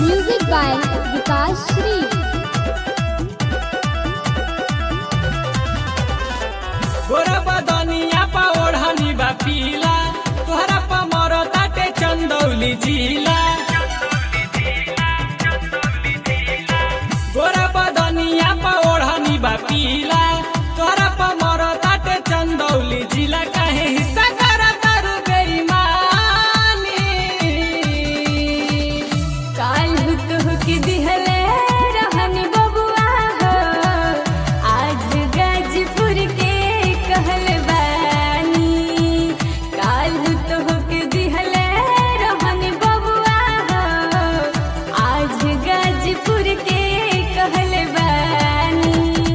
Music by Vikas Shree. गोरा बदनिया पा ओढ़नी बा पीला तोहरा पा मरो ताटे चंदौली जिला गोरा बदनिया पा ओढ़नी बा पीला तोहरा पा मरो ताटे चंदौली जिला काहे हिस्सा करा तारू बेईमानी काल तुहके दिहले रहनी बबुआ हो आज गाजीपुर के कहल बानी काल तुहके दिहले रहनी बबुआ हो आज गाजीपुर के कहल बानी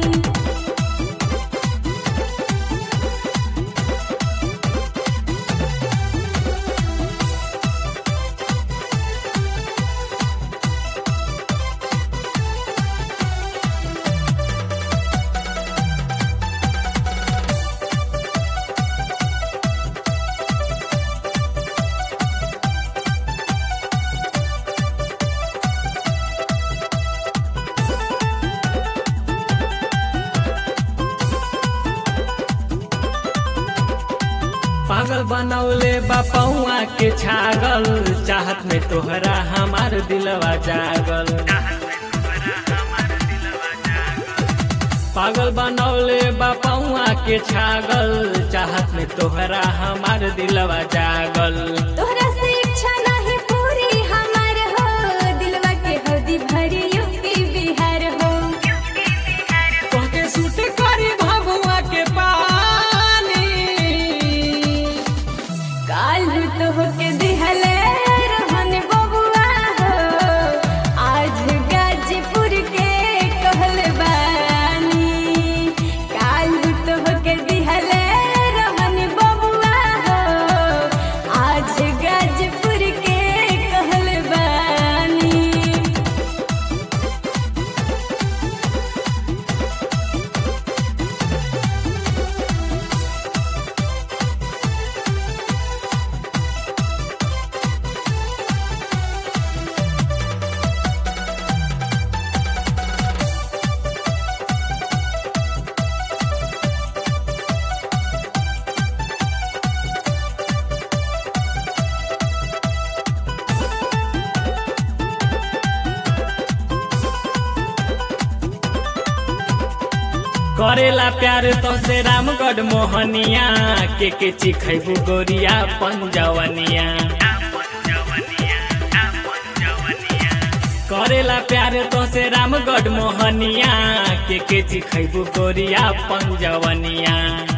पागल बनौले बापौआ के छागल चाहत में तोहरा हमार दिलवा जागल पागल बनौले बापौआ के छागल चाहत में तोहरा हमार दिलवा जागल तोहरा से इच्छा नहीं पूरी हमार हो दिलवा के हौदी भरी यूपी बिहार हो तोहके सूट करी भभुआ के पानी काल तो होके दिहले रहन बबुआ हो आज गाजीपुर के कहल बानी काल तो होके दिहले रहन बबुआ हो आज गाजीपुर के कहल बानी करेला प्यार तो से रामगढ़ मोहनिया के के चिखैबू गोरिया पंजवनिया करेला प्यार तो से रामगढ़ मोहनिया के के चिखैबू गोरिया पंजवनिया